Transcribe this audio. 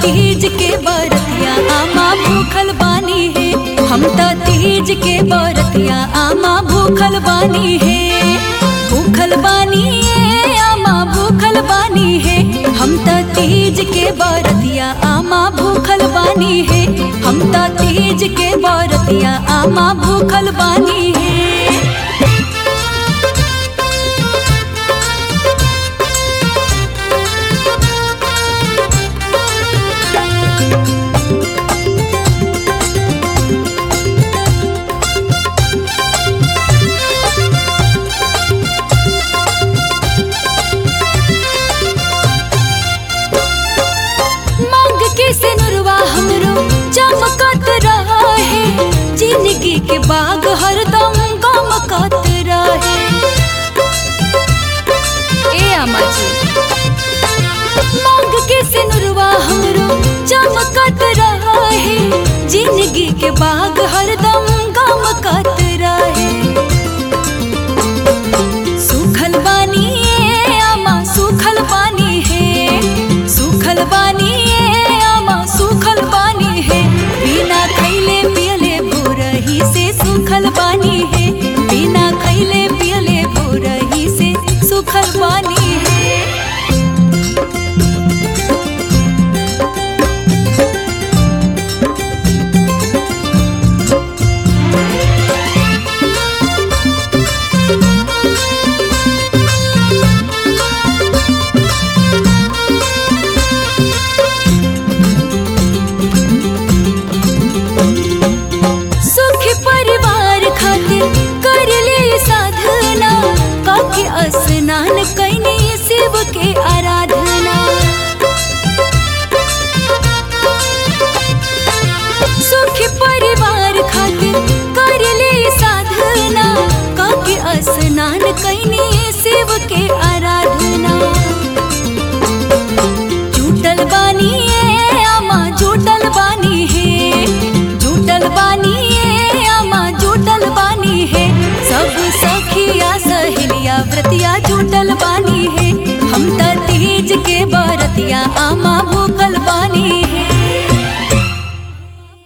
तीज के बरतिया आमा भूखल बानी है हम त तीज के बरतिया आमा भूखल बानी है भूखल बानी है आमा भूखल बानी है हम त तीज के बरतिया आमा भूखल बानी है हम त तीज के बरतिया आमा भूखल बानी है मांग के सिनुरवा हमरो चमकत रहा है जिंदगी के बाग हरदम गमकत रहे ए अम्मा जी मांग के सिनुरवा हमरो चमकत रहा है जिंदगी के बाग हरदम गमकत